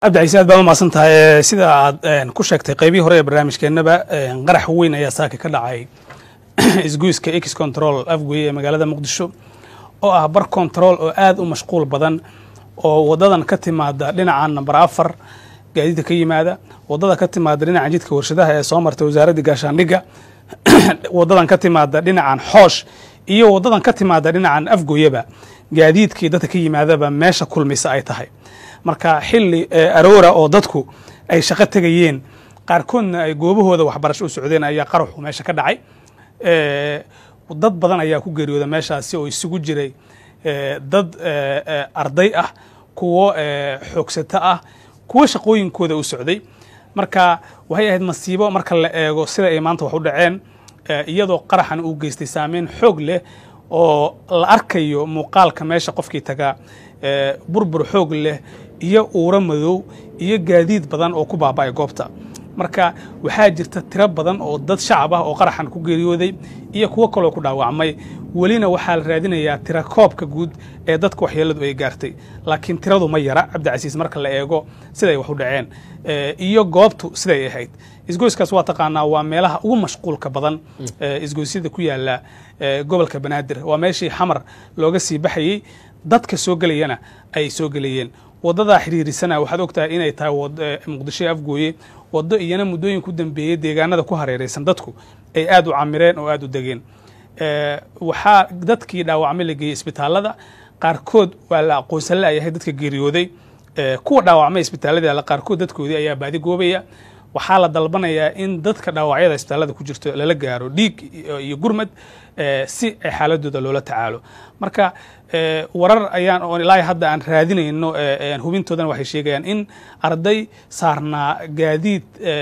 cabdicaiise aad baad umahadsan tahay sida aad ku sheegtay qaybihii hore ee barnaamijkeennaba qarax weyn ayaa saaka ka dhacay isgoyska x control afgoye ee magaalada muqdisho oo ah bar control oo aad u mashquul badan oo wadadan ka timaada dhinaca namber afar gaadiidka ka yimaada wadada ka timaada dhinaca jidka warshadaha ee soo martay wasaaradda gaashaandhigga wadadan ka timaada dhinacan xoosh iyo wadadan ka timaada dhinacan afgoyeba gaadiidkii dadka ka yimaadaba meesha kulmisa ay tahay marka xili aroora oo dadku ay shaqo tegayeen qaarkoodna ay goobahooda waxbarasho u socdeen ayaa qaraxu meesha ka dhacay dad badan ayaa ku geeriyooda meeshaasi oo isugu jiray dad arday ah kuwo xoogsato ah kuwo shaqooyinkooda u socday marka waxay ahayd masiibo marka la eego sida ay maanta wax u dhaceen iyadoo qaraxan uu geystay saameyn xoog leh oo la arkayo muuqaalka meesha qofkii tagaa burbur xoog leh iyo uuro madow iyo gaadiid badan oo ku baaba'ay goobta marka waxaa jirta tiro badan oo dad shacab ah oo qaraxan ku geeriyooday iyo kuwo kaloo ku dhaawacmay welina waxaa la raadinayaa tira koobka guud ee dadka waxyeeladu ay gaartay laakiin tiradu ma yara cabdicasiis marka la eego siday wax u dhaceen iyo goobtu siday ahayd isgoyskaas waa taqaanaa waa meelaha ugu mashquulka badan isgoysyada ku yaala gobolka banaadir waa meeshii xamar looga sii baxayey dadka soo gelayana ay soo gelayeen wadadaa xiriirisana waxaad ogtahay inay tahay muqdisho afgooye waddo iyana muddooyin ku dambeeyey deegaanada ku hareeraysan dadku ay aad u camireen oo aad u degeen waxaa dadkii dhaawacmay la geeyey isbitaalada qaarkood waa la aqoonsan la'yahay dadka geeriyooday kuwa dhaawacmay isbitaalada alla qaarkood dadkoodii ayaa baadi goobaya waxaa la dalbanayaa in dadka dhaawacyada isbitaalada ku jirto lala gaaro dhiig iyo gurmad si xaaladooda loola tacaalo marka warar ayaan oo ilaa hadda aan raadinayno hubintoodana waxay sheegayaan in arday saarnaa gaadiid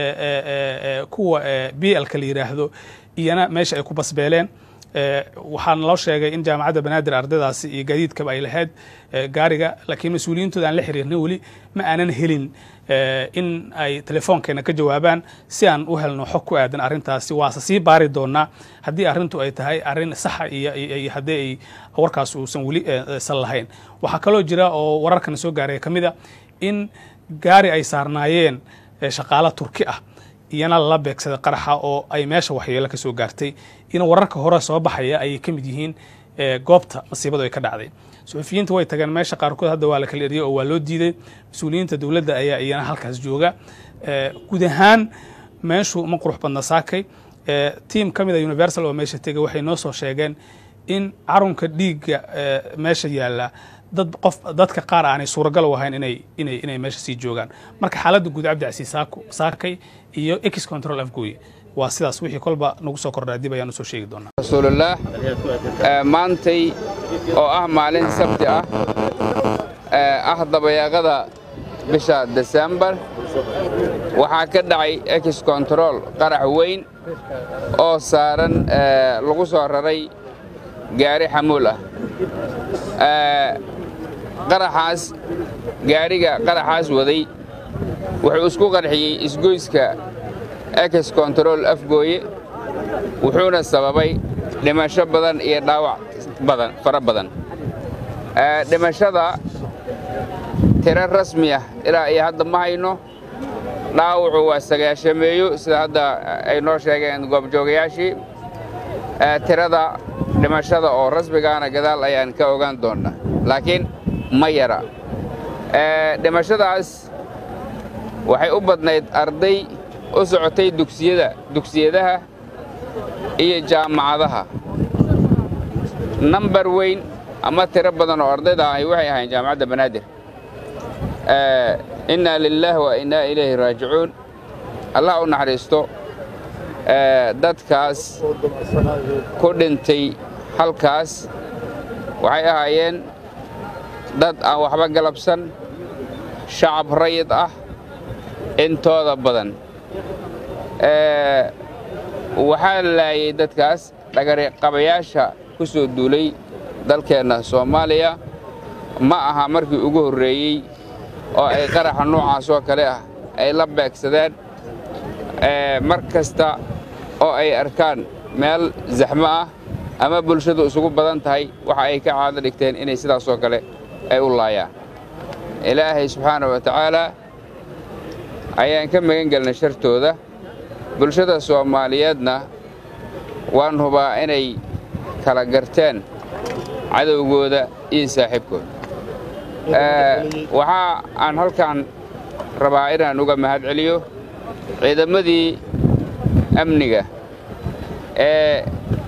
kuwa b lka la yidhaahdo iyana meesha ay ku basbeeleen waxaa naloo sheegay in jaamacadda banaadir ardaydaasi iyo gaadiidkaba ay lahayd gaariga laakiin mas-uuliyiintooda aan la xiriirnay weli ma aanan helin in ay telefoonkeena ka jawaabaan si aan u helno xog ku aadan arrintaasi waase sii baari doonaa haddii arrintu ay tahay arrin saxa iyo haddii ay warkaas uusan weli san lahayn waxaa kaloo jira oo wararkana soo gaaray ka mid a in gaari ay saarnaayeen shaqaalo turki ah iyana lala beegsaday qaraxa oo ay meesha waxyeelo ka soo gaartay in wararka hore soo baxaya ayay ka mid yihiin goobta masiibadu ay ka dhacday suxufiyiinta way tageen meesha qaarkood hadda waa la kala eriyey oo waa loo diiday mas-uuliyiinta dowladda ayaa iyana halkaas jooga guud ahaan meeshu ma qurux badna saakay tiam ka mid a universal oo meesha tegay waxay noo soo sheegeen in carunka dhiigga meesha yaalla dad qof dadka qaar aanay suuragal u ahayn inay inay inay meesha sii joogaan marka xaaladda guud cabdicasiis saako saakay iyo x control afgooye waa sidaas wixii kolba nagu soo kordhaa dib ayaan usoo sheegi doonaa rasuulullaah maantay oo ah maalin sabti ah ah dabayaaqada bisha desembar waxaa ka dhacay ex control qarax weyn oo saaran lagu soo raray gaari xamuul ah qaraxaas gaariga qaraxaas waday wuxuu isku qarxiyey isgoyska ex control afgooye wuxuuna sababay dhimasho badan iyo dhaawac badan fara badan dhimashada tiro rasmi ah ilaa iyo hadda ma hayno dhaawacu waa sagaashameeyo sida hadda ay noo sheegeen goobjoogayaashii tirada dhimashada oo rasmigaana gadaal ayaan ka ogaan doonnaa laakiin ma yara dhimashadaas waxay u badnayd arday u socotay dugsiyada dugsiyadaha iyo jaamacadaha nambar weyn ama tiro badan oo ardayda ahi waxay ahayn jaamacadda banaadir innaa lilaah wa innaa ilayhi raajicuun allah u naxariisto dadkaas ku dhintay halkaas waxay ahaayeen dad aan waxba galabsan shacab rayid ah intooda badan waxaa laayay dadkaas dhagariqabayaasha ku soo duulay dalkeenna soomaaliya ma aha markii ugu horreeyey oo ay qaraxa noocaas oo kale ah ay la beegsadeen mar kasta oo ay arkaan meel zaxmo ah ama bulshadu isugu badan tahay waxa ay ka caado dhigteen inay sidaas oo kale ay u laayaan ilaahay subxaana wa tacaalaa ayaan ka magan gelnay shartooda bulshada soomaaliyeedna waan hubaa inay kala garteen cadowgooda iyo saaxiibkooda waxaa aan halkan rabaa inaan uga mahad celiyo ciidamadii amniga ee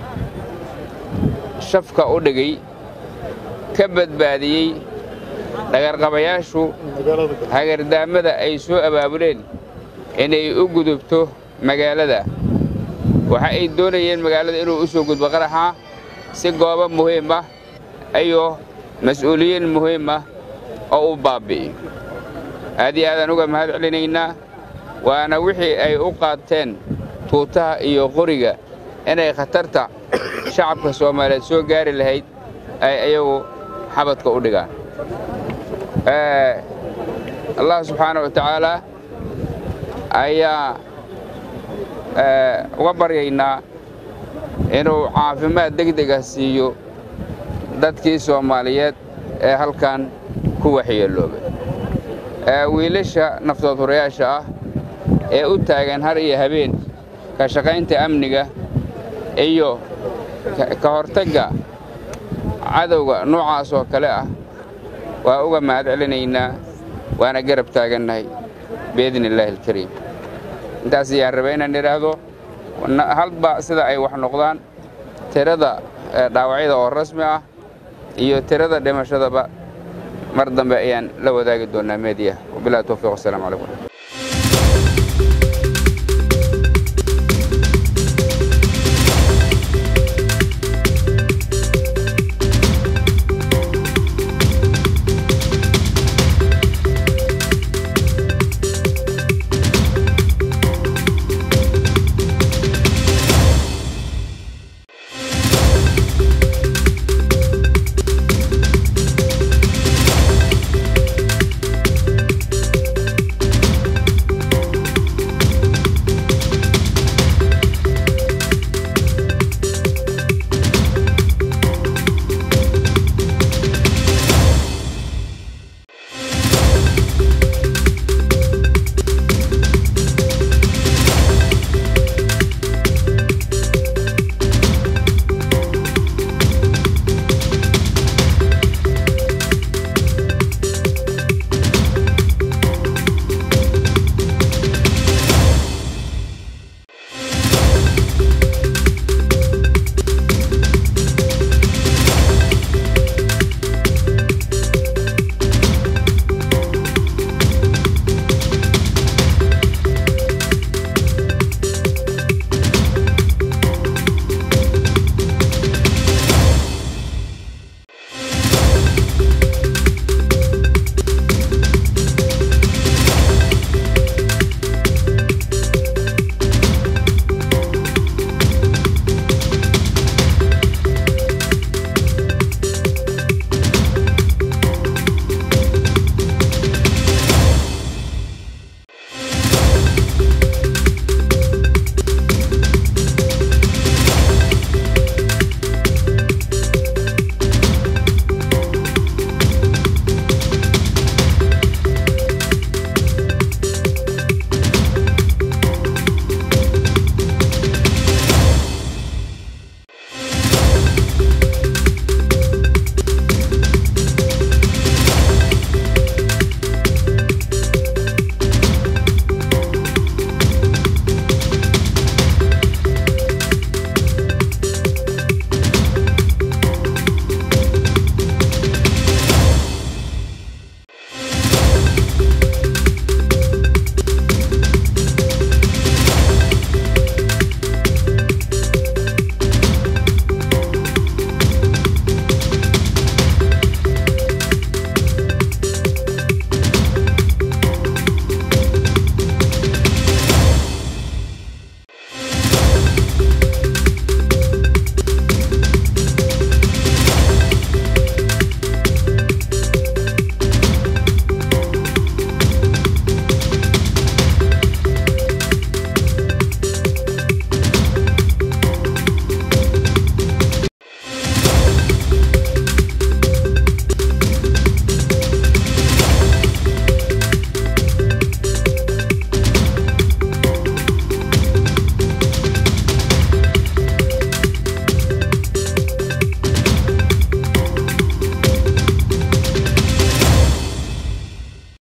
shafka u dhigay ka badbaadiyey dhagarqabayaashu hagardaamada ay soo abaabuleen inay u gudubto magaalada waxa ay doonayeen magaalada inuu u soo gudbo qaraxa si goobo muhiim ah iyo mas'uuliyiin muhiim ah oo u baabbi'iyo aad iyo aadaan uga mahad celinaynaa waana wixii ay u qaateen tuutaha iyo qoriga inay khatarta shacabka soomaaliyeed soo gaari lahayd ay ayagu xabadka u dhigaan allah subxaana wa tacaalaa ayaa uga baryaynaa inuu caafimaad degdega siiyo dadkii soomaaliyeed ee halkan ku waxyeeloobay wiilasha naftood hurayaasha ah ee u taagan har iyo habeen ka shaqaynta amniga iyo ka hortagga cadowga noocaas oo kale ah waa uga mahad celinaynaa waana garab taagannahay biidni illaahi alkariim intaas ayaan raba inaan idhaahdo halba sida ay wax noqdaan tirada dhaawacyada oo rasmi ah iyo tirada dhimashadaba mar dambe ayaan la wadaagi doonnaa meediya wabilahi towfiiq wasalaamu calaykum